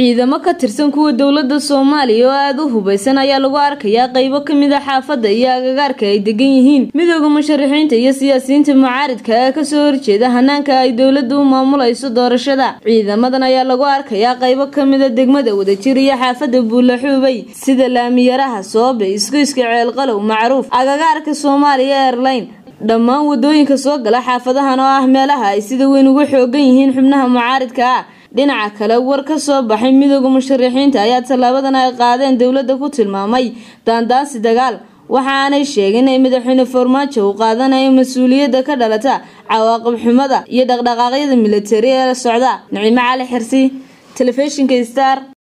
ciidamo ka tirsan kuwa dowlada soomaaliya oo aada u hubaysan ayaa lagu arkayaa qeybo kamid a xaafada iyo agagaarka ay degan yihiin midooda musharaxiinta iyo siyaasiyiinta mucaaridka ee kasoo horjeeda hanaanka ay dowlada u maamulayso doorashada ciidamadan ayaa lagu arkayaa qeybo kamid a degmada wadajir iyo xaafada buulaxuubay sida laamiyaraha soobe isgoyska ceelqalow macruuf agagaarka soomaaliya airline dhammaan wadooyinka soo gala xaafadahan oo ah meelaha ay sida weyn ugu xoogan yihiin xubnaha mucaaridka ah dhinaca kale war ka soo baxay midooda musharaxiinta ayaa tallaabadan ay qaadeen dowladda ku tilmaamay daandaansi dagaal waxa aanay sheegin in madaxweyne farmaajo uu qaadanayo mas-uuliyadda ka dhalata cawaaqib xumada iyo dhaqdhaqaaqyada militari ee la socda nicimo cali xirsi telefishinka star